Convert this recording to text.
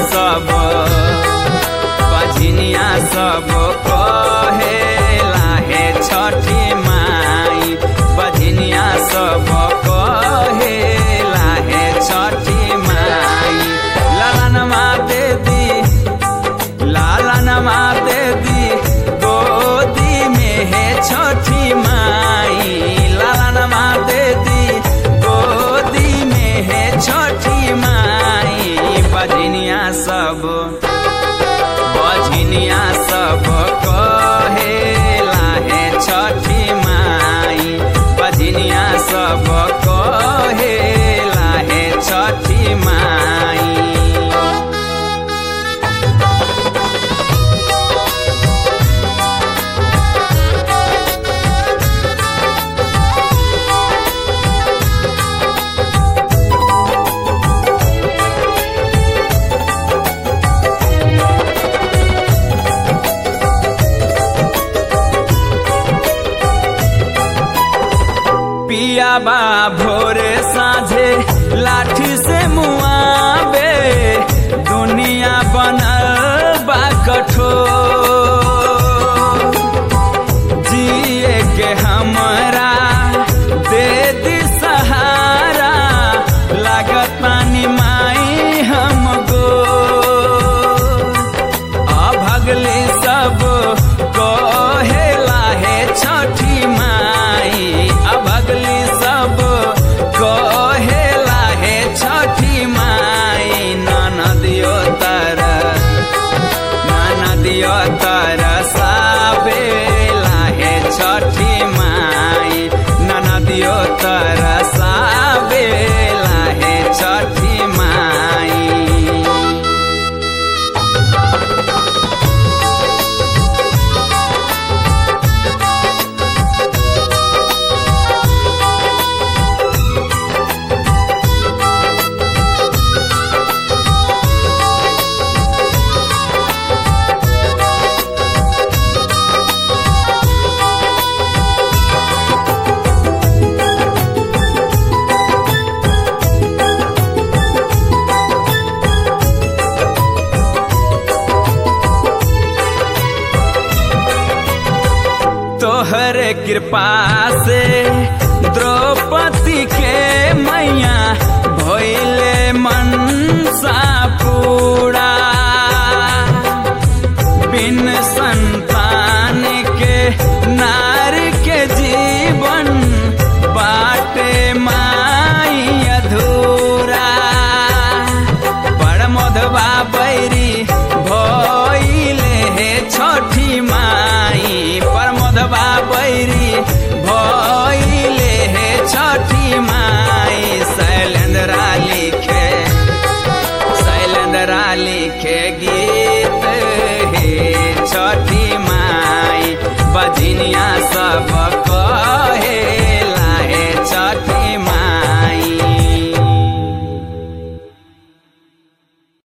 सब बझनिया सब कहेला हे छठी माई बझनिया सब कहेला हे छठी माई ललनमा दे दी लालनमा दे दी गोदी में है छठी माई लालनमा दे दी गोदी में है छठी माई बजनिया सब बजनिया सब कहेला है छठी माई बजनिया सब कहेला है छठी माई पिया बा भोरे साझे लाठी से मुआबे दुनिया बनल बा कठोर जिए के हमरा दे दी सहारा लागत पानी माई हमको अभगली सब कहेला हे छठी माई अभगली सब कहेला हे छठी माई ननदियो तर ननदियो तर साबेला हे छठी माई ननदियो तर साबेला हे छठी माई तोहर कृपा से द्रौपदी के मैया भइले मनसा पूरा बिन संतान के नारी के जीवन बाटे माई अधूरा बड़ मधवा बैरी भइले हे छठी माई पर मधवा बैरी भइले हे छठी माई शैलेंद्रा लिखे शैलेंद्रा लिखे गीत हे छठी माई बजनिया सब